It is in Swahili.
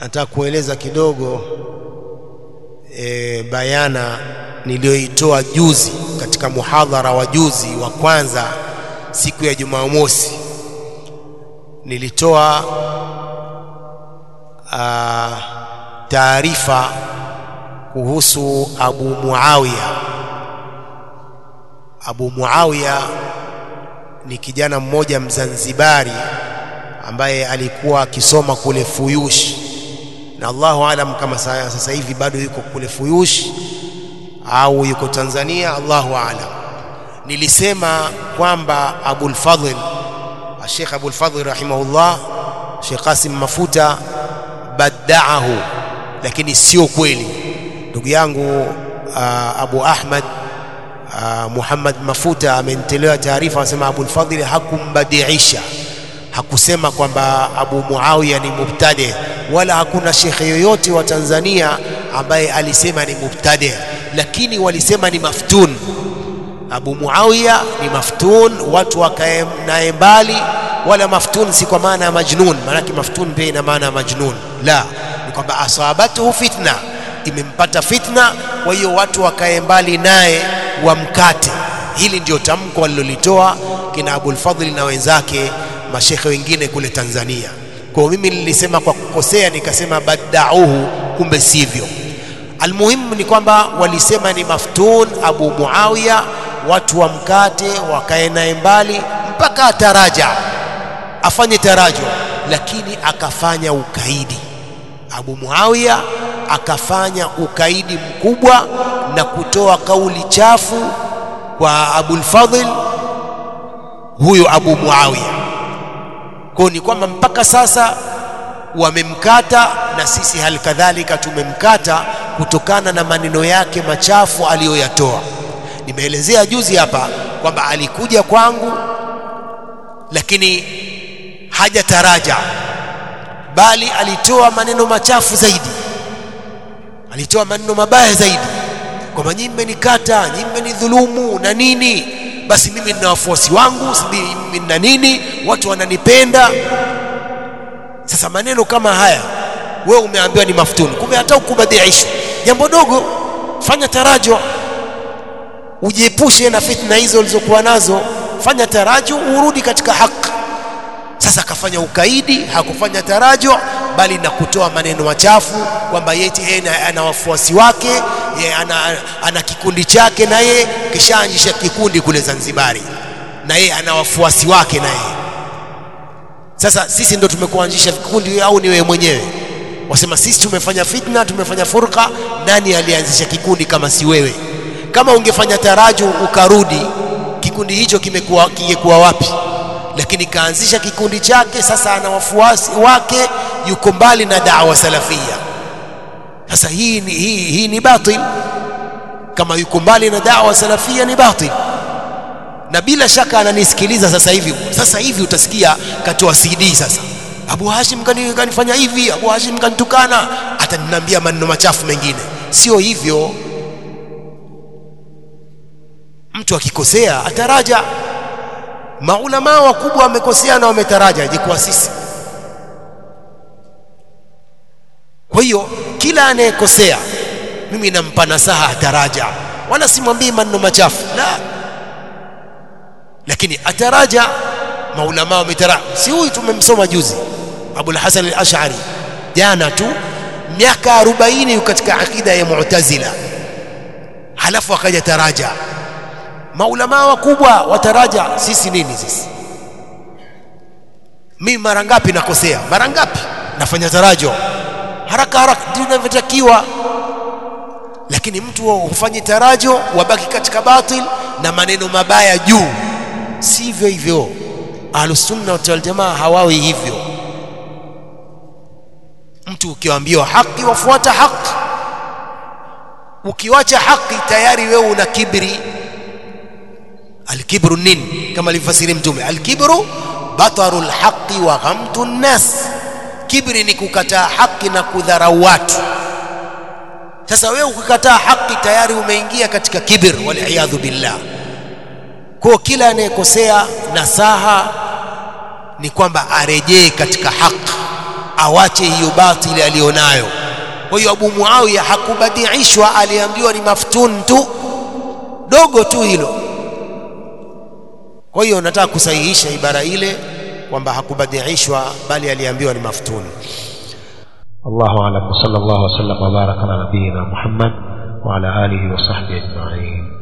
nataka kueleza kidogo e, bayana niliyoitoa juzi katika muhadhara wa juzi wa kwanza siku ya Jumamosi. Nilitoa ah, taarifa kuhusu Abu Muawiya. Abu Muawiya ni kijana mmoja Mzanzibari ambaye alikuwa akisoma kule Fuyush, na Allahu alam kama sa- sasa hivi bado yuko kule Fuyush au yuko Tanzania, Allahu alam. Nilisema kwamba Abul Fadhl Sheikh Abul Fadhl rahimahullah, Sheikh Qasim Mafuta baddaahu, lakini sio kweli. Ndugu yangu uh, Abu Ahmad uh, Muhammad Mafuta amenitolewa taarifa, anasema Abul Fadhl hakumbadiisha hakusema kwamba Abu Muawiya ni mubtadi, wala hakuna shekhe yoyote wa Tanzania ambaye alisema ni mubtadi, lakini walisema ni maftun. Abu Muawiya ni maftun, watu wakae naye mbali. Wala maftun si kwa maana ya majnun, maanake maftun pia ina maana ya majnun. La, ni kwamba asabatuhu fitna, imempata fitna, kwa hiyo watu wakae mbali naye wamkate. Hili ndio tamko walilolitoa kina Abul Fadhli na wenzake mashekhe wengine kule Tanzania. Kwa hiyo mimi nilisema kwa kukosea, nikasema baddauhu, kumbe sivyo. Almuhimu ni kwamba walisema ni maftun Abu Muawiya, watu wamkate, wakae naye mbali mpaka ataraja, afanye tarajo, lakini akafanya ukaidi. Abu Muawiya akafanya ukaidi mkubwa na kutoa kauli chafu kwa Abul Fadhl huyo Abu Muawiya. Kwa ni kwamba mpaka sasa wamemkata na sisi hali kadhalika tumemkata kutokana na maneno yake machafu aliyoyatoa. Nimeelezea juzi hapa kwamba alikuja kwangu, lakini hajataraja, bali alitoa maneno machafu zaidi, alitoa maneno mabaya zaidi kwamba nyinyi mmenikata, nyinyi mmenidhulumu na nini basi mimi nina wafuasi wangu, si mimi nina nini, watu wananipenda. Sasa maneno kama haya, wewe umeambiwa ni maftuni, kumbe hata ukubadiisha jambo dogo, fanya tarajo, ujiepushe na fitna hizo ulizokuwa nazo, fanya tarajo, urudi katika haki. Sasa akafanya ukaidi, hakufanya tarajo, bali na kutoa maneno machafu kwamba yeye ana wafuasi wake ye, ana, ana kikundi chake na yeye kishaanzisha kikundi kule Zanzibari na yeye ana wafuasi wake na yeye. Sasa sisi ndo tumekuanzisha vikundi au ni wewe mwenyewe? Wasema sisi tumefanya fitna, tumefanya furqa. Nani alianzisha kikundi kama si wewe? Kama ungefanya taraju ukarudi, kikundi hicho kimekuwa kingekuwa wapi? Lakini kaanzisha kikundi chake, sasa ana wafuasi wake, yuko mbali na da'wa salafia. Sasa hii ni, hii, hii ni batil. Kama yuko mbali na da'wa salafia ni batil, na bila shaka ananisikiliza sasa hivi. Sasa hivi utasikia katoa CD sasa, Abu Hashim kani, kanifanya hivi, Abu Hashim kanitukana, ataniambia maneno machafu mengine. Sio hivyo, mtu akikosea ataraja. Maulamaa wakubwa wamekosea na wametaraja, je, kwa sisi? Kwa hiyo kila anayekosea mimi nampa nasaha ataraja, wala simwambii maneno machafu la, lakini ataraja. Maulama wametaraja, si huyu tumemsoma juzi Abul Hasan al-Ash'ari jana tu, miaka 40 yuko katika akida ya Mu'tazila, halafu akaja taraja. Maulama wakubwa wataraja, sisi nini sisi? Mimi mara ngapi nakosea? Mara ngapi nafanya tarajo haraka haraka ndio inavyotakiwa, lakini mtu hufanye tarajo, wabaki katika batil na maneno mabaya juu. Sivyo hivyo, Ahlusunna wal Jamaa hawawi hivyo. Mtu ukiambiwa haki wafuata haki, ukiwacha haki tayari wewe una kibri. Alkibru nini? Kama alivyofasiri Mtume, alkibru bataru lhaqi wa ghamtu nnas Kibri ni kukataa haki na kudharau watu. Sasa wewe ukikataa haki tayari umeingia katika kibir, waliyadhu billah. Kwa kila anayekosea, nasaha ni kwamba arejee katika haki, awache hiyo batili aliyonayo kwa hiyo Abu Muawiya hakubadiishwa aliambiwa ni maftun tu dogo tu hilo kwa hiyo nataka kusahihisha ibara ile kwamba hakubadiishwa bali aliambiwa ni maftun الله أعلم وصلى الله وسلم وبارك على نبينا محمد وعلى آله وصحبه أجمعين